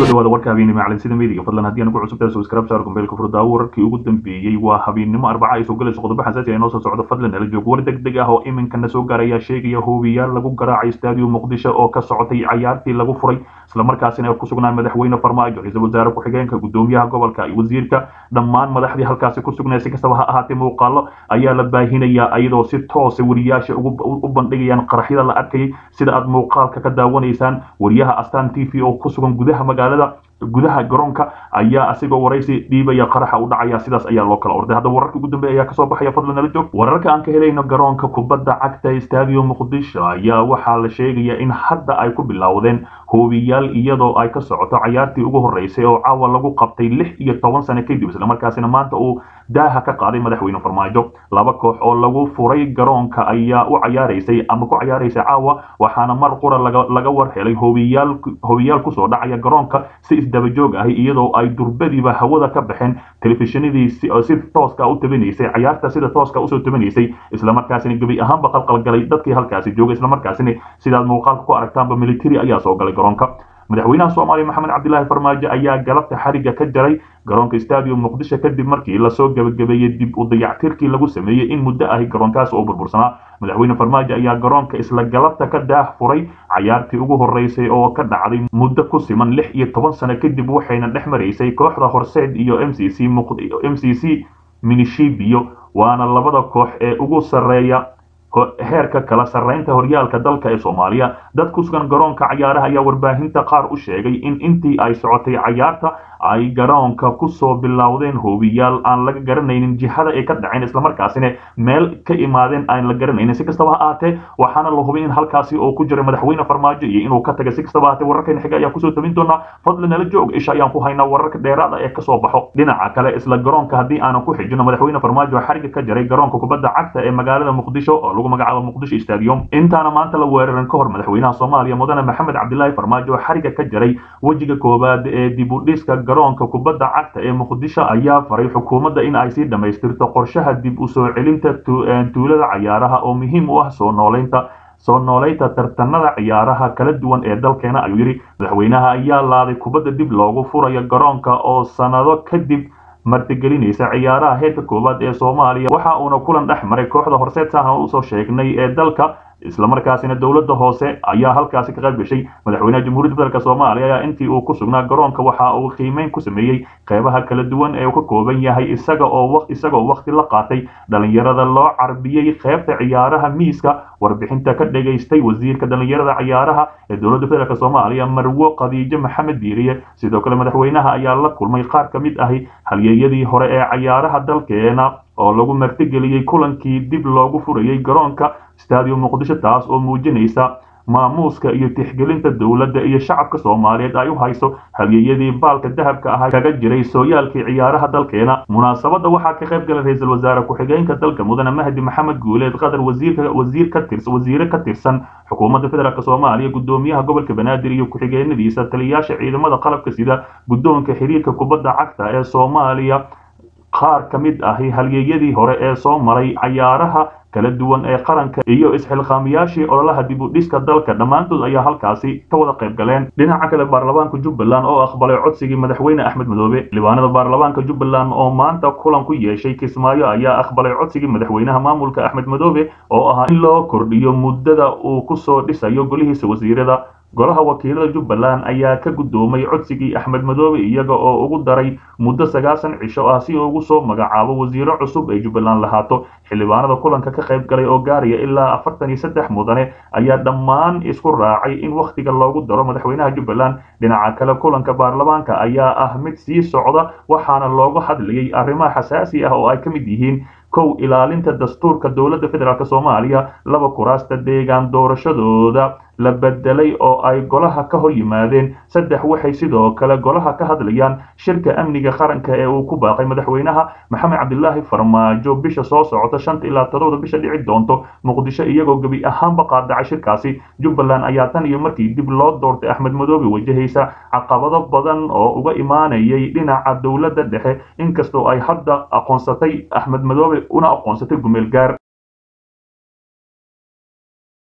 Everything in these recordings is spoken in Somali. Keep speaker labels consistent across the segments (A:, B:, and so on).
A: kusoo dhawaada warka habeennimo calansida midiga fadlan haddii aan ku cusub tahay subscribe saar kumbeelka furdaawo wararkii ugu dambeeyey waa habeennimo arbaca ay soo galayso qodobo xasaasi ah inoo soo socdo fadlan nala joog war degdeg ah oo iminkana soo gaaraya sheegaya hoobiyaal lagu garaacay stadium muqdisho oo ka socotay cayaartii lagu furay islamarkaasina ay ku sugnaan madaxweyne farmaajo ra-iisul wasaare ku-xigeenka gudoomiyaha gobolka iyo wasiirka dhammaan madaxdii halkaasi ku sugnay si kastaba ha ahaatee muuqaalo ayaa la baahinayaa iyadoo si toosa wariyaasha u bandhigayaan qaraxyada la arkayay sida aad muuqaalka ka daawanaysaan wariyaha astaan t v oo ku sugan gudaha magaalada gudaha garoonka ayaa asigoo waraysi dhiibaya qaraxa u dhacaya sidaas ayaa loo kala orday haddaba wararka ugu dambeeya ayaa kasoo baxaya fadlan nala joog wararka aan ka helayno garoonka kubadda cagta stadium muqdisho ayaa waxaa la sheegaya in hadda ay ku bilowdeen hoobiyaal iyadoo ay ka socoto cayaartii ugu horeysay oo caawa lagu qabtay lix iyo toban sano kadib islamarkaasina maanta uu daaha ka qaaday madaxweyne farmaajo laba koox oo lagu furay garoonka ayaa u cayaaraysay ama ku cayaaraysay caawa waxaana mar qura laga war helay hoobiyaal hoobiyaal kusoo dhacaya garoonka si isdabajoog ahi iyadoo ay durbadiiba hawada ka baxeen telefishinadii si tooska u tabanaysay cayaarta sida tooska usoo tabanaysay islamarkaasina gebi ahaanba qalqalgalay dadkii halkaasi joogay islamarkaasina sidaad muuqaalka ku aragtaanba military ayaa soo galay garoonka madaxweynaha soomaaliya maxamed cabdilaahi farmaajo ayaa galabta xariga ka jaray garoonka stadium muqdisho kadib markii lasoo gebagabeeyey dib u dayactirkii lagu sameeyey in muddo ahi garoonkaas oo burbursanaa madaxweyne farmaajo ayaa garoonka isla galabta ka daah furay cayaartii ugu horeysay oo ka dhacday muddo ku siman lix iyo toban sano kadib waxayna dhex maraysay kooxda horseed iyo m c c m c c minishibio waana labada koox ee ugu sarreeya heerka kala sarreynta horyaalka dalka ee soomaaliya dad ku sugan garoonka cayaaraha ayaa warbaahinta qaar u sheegay in intii ay socotay cayaarta ay garoonka kusoo bilowdeen hoobiyaal aan laga garanaynin jihada ay ka dhaceen islamarkaasina meel ka imaadeen aan la garanaynin si kastaba ha ahaatee waxaana la hubay in halkaasi oo ku jiray madaxweyne farmaajo iyo inuu ka tagay si kastaba ahaatee wararkan xiga ayaa kusoo tabin doonaa fadlan nala joog isha ayaan ku haynaa wararka dheeraada ee kasoo baxo dhinaca kale isla garoonka haddii aanan ku xijino madaxweyne farmaajo xariga ka jaray garoonka kubadda cagta ee magaalada muqdisho oo lagu magacaabo muqdisho stadium intaana maanta la weeraran ka hor madaxweynaha soomaaliya mudane maxamed cabdilaahi farmaajo xariga ka jaray wejiga koowaad ee dib u dhiska garoonka kubadda cagta ee muqdisho ayaa faray xukuumadda in ay sii dhammaystirto qorshaha dib u soo celinta tuulada cayaaraha oo muhiim u ah soo nooleynta soo nooleynta tartanada ciyaaraha kala duwan ee dalkeena ayuu yidhi madaxweynaha ayaa laaday kubadda dib loogu furayo garoonka oo sanado kadib martigelinaysa ciyaaraha heerka koowaad ee soomaaliya waxa uuna kulan dhex maray kooxda horseed sahna usoo sheegnay ee dalka islamarkaasina dowladda hoose ayaa halkaasi ka qayb gashay madaxweynaha jamhuuriyadda federaalk soomaaliya ayaa intii uu ku sugnaa garoonka waxa uu qiimeyn ku sameeyey qeybaha kala duwan ee uu ka kooban yahay isaga oo isagoo waqti la qaatay dhalinyarada loo carbiyey qeybta ciyaaraha miiska warbixinta ka dhagaystay wasiirka dhalinyarada ciyaaraha ee dowladda federaalk soomaaliya marwo khadiijo maxamed biiriye sidoo kale madaxweynaha ayaa la kulmay qaar ka mid ahi halyeeyadii hore ee cayaaraha dalkeena oo lagu martigeliyey kulankii dib loogu furayey garoonka stadium muqdisho taas oo muujinaysa maamuuska iyo tixgelinta dowladda iyo shacabka soomaaliyeed ay u hayso halyeeyadii baalka dahabka ahaa kaga jiray sooyaalkii ciyaaraha dalkeena munaasabadda waxaa ka qayb galay ra-iisul wasaare ku-xigeenka dalka mudane mahdi maxamed guuleed qatar wasiirka wasiir ka tirs wasiire ka tirsan xukuumadda federaalk soomaaliya gudoomiyaha gobolka banaadir iyo ku-xigeenadiisa taliyayaasha ciidamada qalabka sida guddoonka xiriirka kubadda cagta ee soomaaliya qaar ka mid ahi halyeeyadii hore ee soo maray cayaaraha kala duwan ee qaranka iyo isxilqaamiyaashii ololaha dib u dhiska dalka dhammaantood ayaa halkaasi ka wada qayb galeen dhinaca kale baarlamaanka jubbaland oo aqbalay codsigii madaxweyne axmed madoobe libaanada baarlamaanka jubbaland oo maanta kulan ku yeeshay kismaayo ayaa aqbalay codsigii madaxweynaha maamulka axmed madoobe oo ahaa in loo kordhiyo muddada uu kusoo dhisayo golihiisa wasiirada golaha wakiilada jubbaland ayaa ka guddoomay codsigii axmed madoobe iyaga oo ugu daray muddo sagaasan cisho ah si ugu soo magacaabo wasiiro cusub ay jubbaland lahaato xildhibaanada kulanka ka qayb galay oo gaaraya ilaa afartan iyo saddex mudane ayaa dhammaan isku raacay in wakhtiga loogu daro madaxweynaha jubbaland dhinaca kale kulanka baarlamaanka ayaa ah mid sii socda waxaana looga hadlayay arrimaha xasaasi ah oo ay ka mid yihiin kow ilaalinta dastuurka dowladda federaalk soomaaliya laba kuraasta deegaan doorashadooda la bedelay oo ay golaha ka hor yimaadeen saddex waxay sidoo kale golaha ka hadlayaan shirka amniga qaranka ee uu ku baaqay madaxweynaha maxamed cabdilaahi farmaajo bisha soo socota shanta ilaa todobada bisha dhici doonto muqdisho iyagoo gebi ahaanba qaadacay shirkaasi jubbaland ayaa tan iyo markii dib loo doortay axmed madoobe wajahaysa caqabado badan oo uga imaanayay dhinaca dowladda dhexe inkastoo ay hadda aqoonsatay axmed madoobe una aqoonsatay gumeel gaar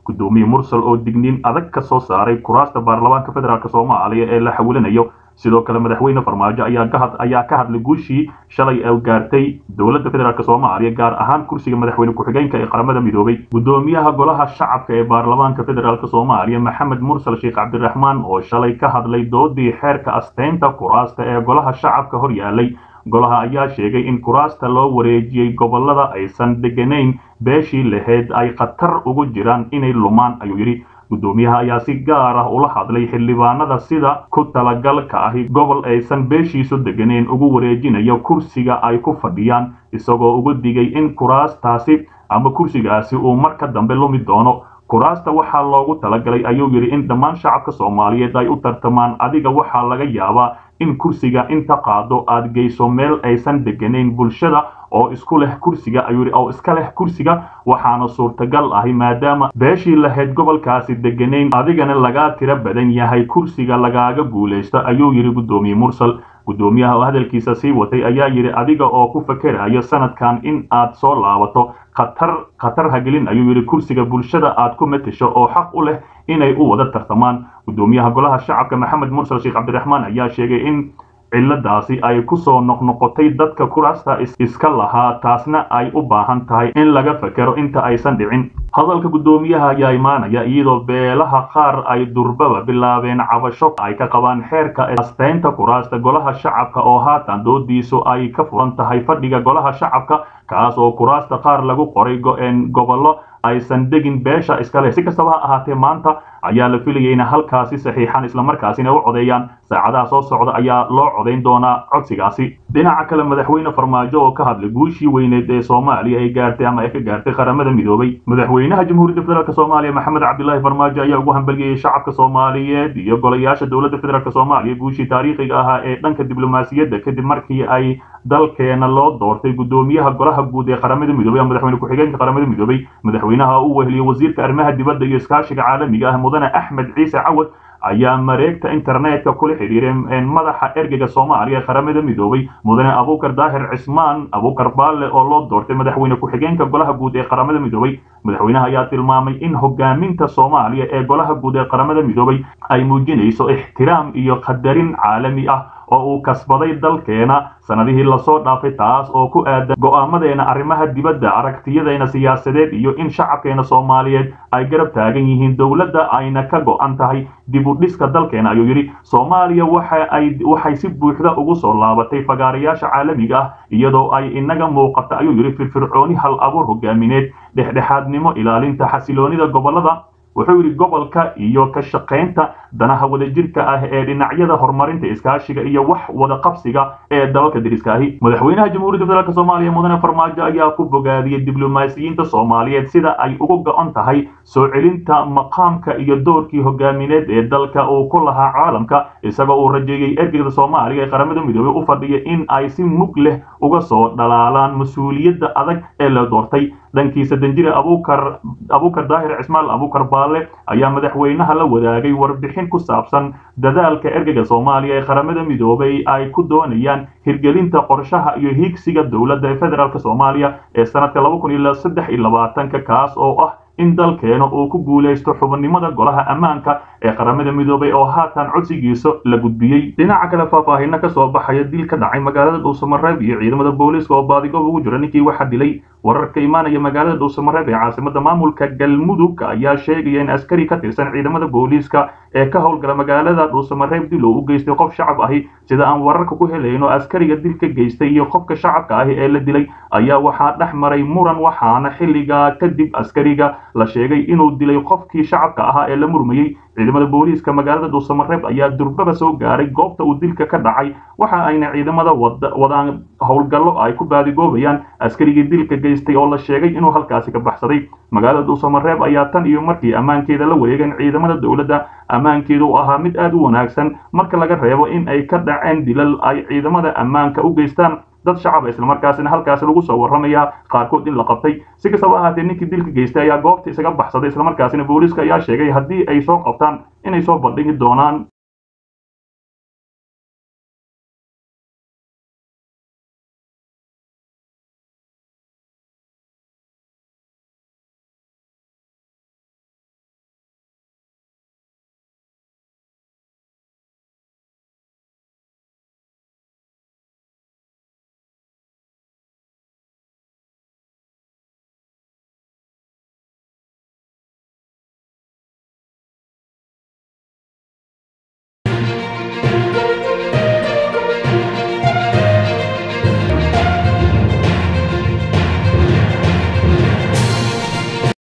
A: gudoomiye mursal oo digniin adag ka soo saaray kuraasta baarlamaanka federaalk soomaaliya ee la xawilinayo sidoo kale madaxweyne farmaajo ayaa ka hadlay guushii shalay ee gaartay dowladda federaalk soomaaliya gaar ahaan kursiga madaxweyne ku-xigeenka ee qaramada midoobay gudoomiyaha golaha shacabka ee baarlamaanka federaalk soomaaliya maxamed mursal sheekh cabdiraxmaan oo shalay ka hadlay doodii xeerka asteynta kuraasta ee golaha shacabka hor yaalay golaha ayaa sheegay in kuraasta loo wareejiyey gobolada aysan deganayn beeshii lahayd ay khatar ugu jiraan inay lumaan ayuu yidhi gudoomiyaha ayaa si gaar ah ula hadlay xildhibaanada sida ku talagalka ahi gobol aysan beeshiisu deganeyn ugu wareejinayo kursiga ay ku fadhiyaan isagoo uga digay in kuraastaasi ama kursigaasi uu marka dambe lumi doono kuraasta waxaa loogu talagalay ayuu yidhi in dhammaan shacabka soomaaliyeed ay u tartamaan adiga waxaa laga yaabaa in kursiga inta qaado aad geyso meel aysan deganayn bulshada oo isku leh kursiga ayuu yidhi oo iska leh kursiga waxaana suurtagal ahi maadaama beeshii lahayd gobolkaasi deganayn adigana lagaa tiro badan yahay kursiga lagaaga guulaysto ayuu yidhi guddoomiye mursal guddoomiyaha oo hadalkiisa sii watay ayaa yidhi adiga oo ku fakerayo sanadkan in aad soo laabato khatar khatar hagelin ayuu yidhi kursiga bulshada aad ku matasho oo xaq u leh inay u wada tartamaan guddoomiyaha golaha shacabka maxamed mursal sheekh cabdiraxmaan ayaa sheegay in ciladaasi ay ku soo noqnoqotay dadka kuraasta iska lahaa taasna ay u baahan tahay in laga fakero inta aysan dhicin hadalka guddoomiyaha ayaa imaanaya iyadoo beelaha qaar ay durbaba bilaabeen cabasho ay ka qabaan xeerka asteynta kuraasta golaha shacabka oo haatan doodiisu ay ka furan tahay fadhiga golaha shacabka kaas oo kuraasta qaar lagu qoray go-een gobollo aysan degin beesha iskale si kastaba ha ahaatee maanta ayaa la filayay ina halkaasi saxiixan islamarkaasina u codeeyaan saacadaha soo socda ayaa loo codayn doonaa codsigaasi dhinaca kale madaxweyne farmaajo oo ka hadlay guushii weyneed ee soomaaliya ay gaartay ama ay ka gaartay qaramada midoobay madaxweynaha jamhuuriyadda federaalk soomaaliya maxamed cabdilaahi farmaajo ayaa ugu hambaliyey shacabka soomaaliyeed iyo golayaasha dowladda federaalk soomaaliya guushii taariikhiga ahaa ee dhanka diblomaasiyadda kadib markii ay dalkeena loo doortay guddoomiyaha golaha guud ee qaramada midoobay ama madaxweyne ku-xigeenka qaramada midoobay madaxweynaha uu weheliye wasiirka arrimaha dibadda iyo iskaashiga caalamiga ah mudane axmed ciise cawad ayaa mareegta internetka kula xidhiiray madaxa ergeyga soomaaliya ee qaramada midoobay mudane abuukar daahir cismaan abuukar baalle oo loo doortay madaxweyne ku-xigeenka golaha guud ee qaramada midoobay madaxweynaha ayaa tilmaamay in hogaaminta soomaaliya ee golaha guud ee qaramada midoobay ay muujinayso ixtiraam iyo qadarin caalami ah oo uu kasbaday dalkeena sanadihii lasoo dhaafay taas oo ku aadan go'aamadeena arrimaha dibadda aragtiyadeena siyaasadeed iyo in shacabkeena soomaaliyeed ay garab taagan yihiin dowladda ayna ka go'an tahay dib u dhiska dalkeena ayuu yidhi soomaaliya waxa ay waxay si buuxda ugu soo laabatay fagaarayaasha caalamiga ah iyadoo ay inaga muuqata ayuu yidhi firfircooni hal abuur hogaamineed dhexdhexaadnimo ilaalinta xasiloonida gobolada wuxuu yidhi gobolka iyo ka shaqaynta danaha wadajirka ah ee dhinacyada horumarinta iskaashiga iyo wax wada qabsiga ee dalalka deriska ahi madaxweynaha jamhuuriyadda federaalk soomaaliya mudane farmaajo ayaa ku bogaadiyey diblomaasiyiinta soomaaliyeed sida ay ugu go-on tahay soo celinta maqaamka iyo doorkii hogaamineed ee dalka uu ku lahaa caalamka isagoo uu rajeeyey ergeyda soomaaliya ee qaramada midoobey u fadhiya in ay si mug leh uga soo dhalaalaan mas-uuliyadda adag ee la doortay dhankiisa danjire abuukar abuukar daahir cismaal abuukar baalle ayaa madaxweynaha la wadaagay warbixin ku saabsan dadaalka ergeyga soomaaliya ee qaramada midoobay ay ku doonayaan hirgelinta qorshaha iyo hiigsiga dowladda ee federaalk soomaaliya ee sanadka laba kun iyo saddex iyo labaatanka kaas oo ah in dalkeena uu ku guulaysto xubannimada golaha ammaanka ee qaramada midoobay oo haatan codsigiisa la gudbiyey dhinaca kale faahfaahino ka soo baxaya dil ka dhacay magaalada dhuusamareeb iyo ciidamada booliiska oo baadigob ugu jira ninkii waxaa dilay wararka imaanaya magaalada dhuusamareeb ee caasimada maamulka galmudug ayaa sheegaya in askari ka tirsan ciidamada booliiska ee ka howlgala magaalada dhuusamareeb dil oo u geystay qof shacab ahi sida aan wararka ku helayno askariga dilka geystay iyo qofka shacabka ahi ee la dilay ayaa waxaa dhex maray muran waxaana xilligaa kadib askariga la sheegay inuu dilay qofkii shacabka ahaa ee la murmayey ciidamada booliiska magaalada dhuusamareeb ayaa durbaba soo gaaray goobta uu dilka ka dhacay waxa ayna ciidamada wadaan howlgallo ay ku baadigoobayaan askarigii dilka geystay oo la sheegay inuu halkaasi ka baxsaday magaalada dhuusamareeb ayaa tan iyo markii ammaankeeda la wareegeen ciidamada dowladda ammaankeeda u ahaa mid aad u wanaagsan marka laga reebo in ay ka dhaceen dilal ay ciidamada ammaanka u geystaan dad shacaba islamarkaasina halkaasi lagu soo warramaya qaarkood in la qabtay si kastaba ahaatee ninkii dilka geystay ayaa goobta isaga baxsaday islamarkaasina booliiska ayaa sheegay haddii ay soo qabtaan inay soo bandhigi doonaan